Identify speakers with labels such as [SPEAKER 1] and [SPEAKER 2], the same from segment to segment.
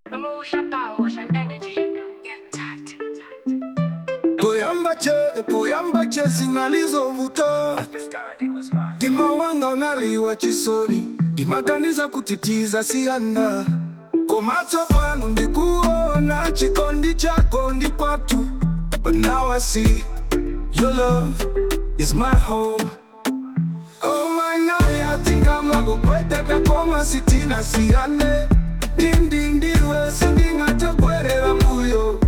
[SPEAKER 1] Emotion, power, and energy. Get tight.
[SPEAKER 2] Poyambache, poyambache zinalizovuta dimawanga ngaliwa chisoni dimaganiza kutitiza siana komacho pano ndikuona chikondi chako ndi kwatu but now I see your love is my home Oh my nawe atingama kukweteka koma sitina siyane dindindiwe sindingatagwerera mbuyo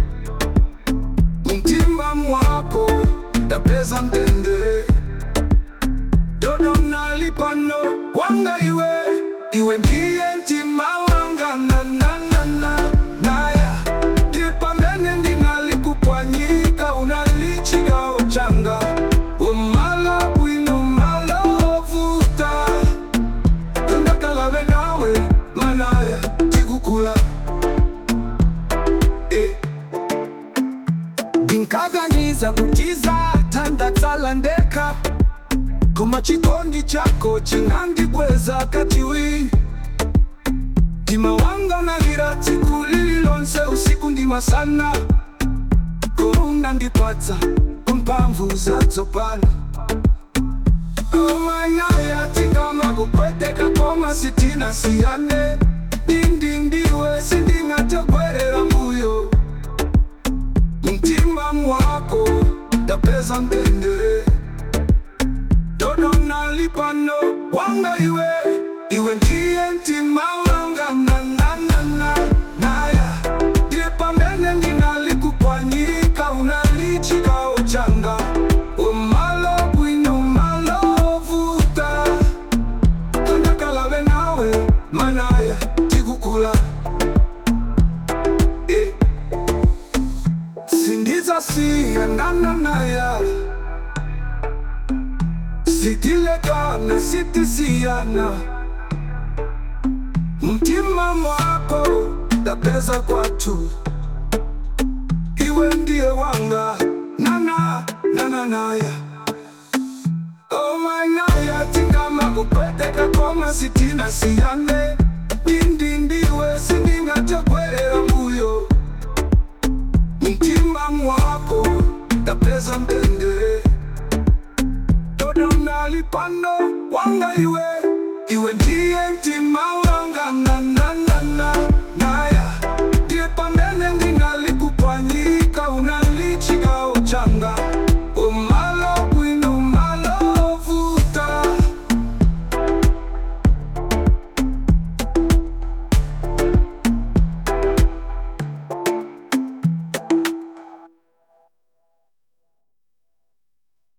[SPEAKER 2] mtima mwako ndapeza mtendere dodo nalipano wanga iwe iwe ndiye mtima wanga nananana naya ndipamene ndinalikupwanyika unalichiga uchanga umala bwino umala ovuta tundakalave nawe manaya tikukula eh. Binkaganiza kutiza tandatsala ndeka Koma chikondi chako chinandibweza katiwi Ndima wanga nalira tsiku lililonse usiku ndima sana Kuna ndipatsa kumpamvu zatsopano Omanyaya tingama kupweteka koma sitina siyane Dindi ndiwe sindingatagwerera mbuyo mtima mwako ndapeza mtendere dodo nalipano wanga iwe iwe ndiye mtima wanga nananana naya ndiye pamene ndinalikupwanyika unalichika uchanga umalo bwino umalo ovuta tandakalave nawe manaya tikukula eh. Sindiza siyanana naya sitilekana sitisiyana mtima mwako ndapeza kwatu iwe ndiye wanga nana nana naya omanaya tingama kupeteka koma sitina siyane dindi ndiwe sindi